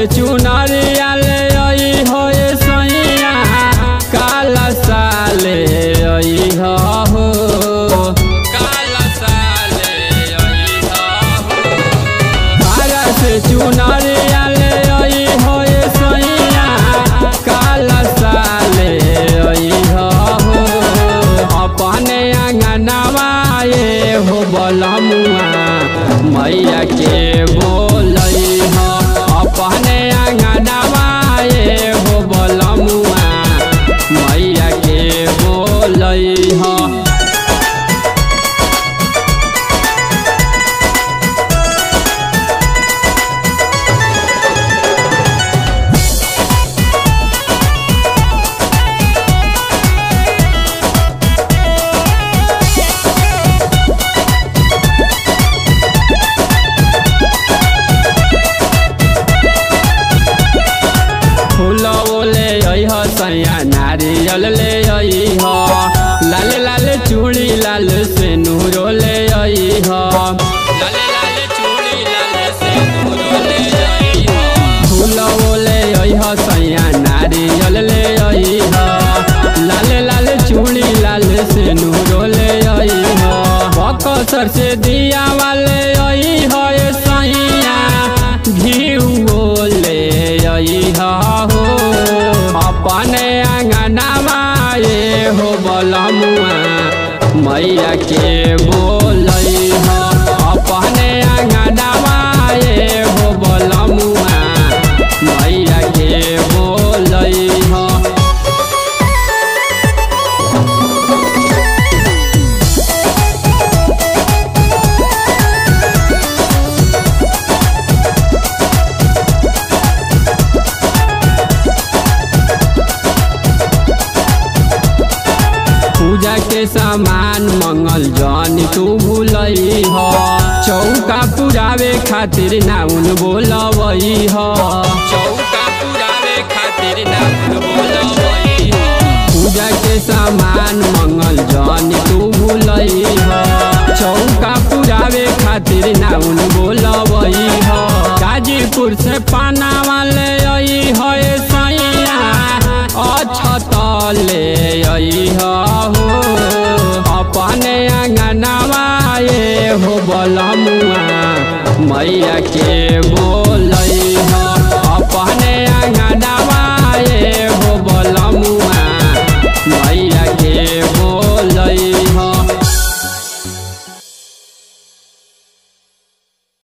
चुनरिया ले आई हो सैया काला साले आई हो काला साले आई हो तारा से चुनरिया ले आई हो सैया काला साले आई हो अपने अंगनवा ये हो बलमुआ मैया के बोलई हो अपने अंगनवा ये हो बलमुआ मैया के बोलई हो फूल ले आई हो सैया नारियल ले आई हो लाल लाल चूड़ी लाल से नूरो ले आई हो लाल लाल चूड़ी लाल से नूरो ले आई हो फूल ले आई हो सैया नारियल ले आई हो लाल लाल चूड़ी लाल से नूरो ले आई हो बकसर से दिया वाले आई हो सैया घीओ ले आई हो अपने अंगनवा ये हो बलमुआ मैया के बोलई हो अपने अंगनवा ये हो बलमुआ मैया के बोलई हो पूजा के सामान मंगल जन तू भूलई हो चौका पुरावे खातिर नाउन बोलवई हो चौका पुरावे खातिर नाउन बोलवई हो पूजा के सामान मंगल जन तू भूलई हो चौका पुरावे खातिर नाउन बोलवई हो गाजीपुर से पाना वाले आई हो सैया अछत ले आई हो अपने अंगनवा ये हो बलमुआ मैया के